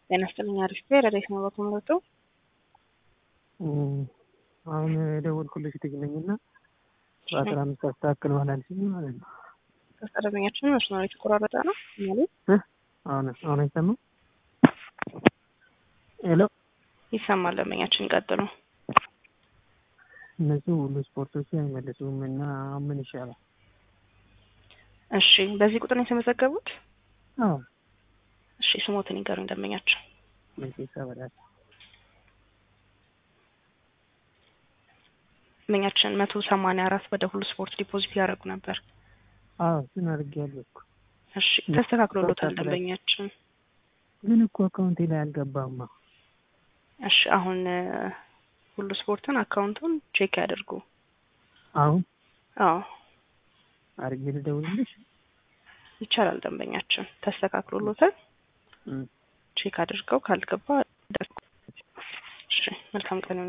ጤና ይስጥልኝ። አሪፍ ብሄር ረዴት ነው በኩምለቱ አሁን የደወልኩልሽ ልጅ ነኝ እና በአስራ አምስት አስተካክለዋል አልሽኝ ማለት ነው። ተስጠረበኛችን መስመሩ የተቆራረጠ ነው ማለት አሁን አሁን አይሰማም? ሄሎ ይሰማል። ደንበኛችን ይቀጥሉ። እነሱ ሁሉ ስፖርቶች አይመልሱም እና ምን ይሻላል? እሺ፣ በዚህ ቁጥር ነው የተመዘገቡት? አዎ እሺ፣ ስሞትን ይገሩኝ ደንበኛችን። መቼሳ በላት ደንበኛችን መቶ ሰማንያ አራት ወደ ሁሉ ስፖርት ዲፖዚት ያደረጉ ነበር። አዎ እሱን አድርጌያለሁ እኮ እሺ፣ ተስተካክሎሎታል ደንበኛችን። ግን እኮ አካውንቴ ላይ አልገባማ። እሺ፣ አሁን ሁሉ ስፖርትን አካውንቱን ቼክ ያደርጉ። አሁን አዎ አድርጌ ልደውልልሽ? ይቻላል ደንበኛችን። ተስተካክሎሎታል። እም። ቼክ አድርገው ካልገባ እሺ፣ መልካም ቀን